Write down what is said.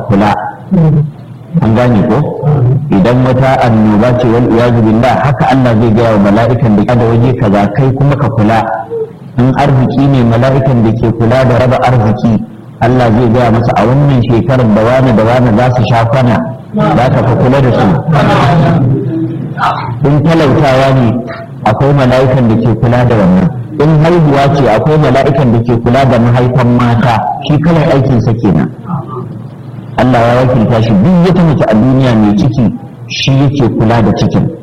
kula an gane ko idan wata annoba ce wal iyazu billah haka Allah zai gaya wa mala'ikan da da waje kaza kai kuma ka kula in arziki ne mala'ikan da ke kula da raba arziki Allah zai gaya masa a wannan shekarar da wani da wani za su sha kwana za ka fa kula da su in talautawa ne akwai mala'ikan da ke kula da wannan in haihuwa ce akwai mala'ikan da ke kula da mahaifan mata shi kalan aikinsa kenan Allah ya wakilta shi duk wata mace a duniya mai ciki shi yake kula da cikin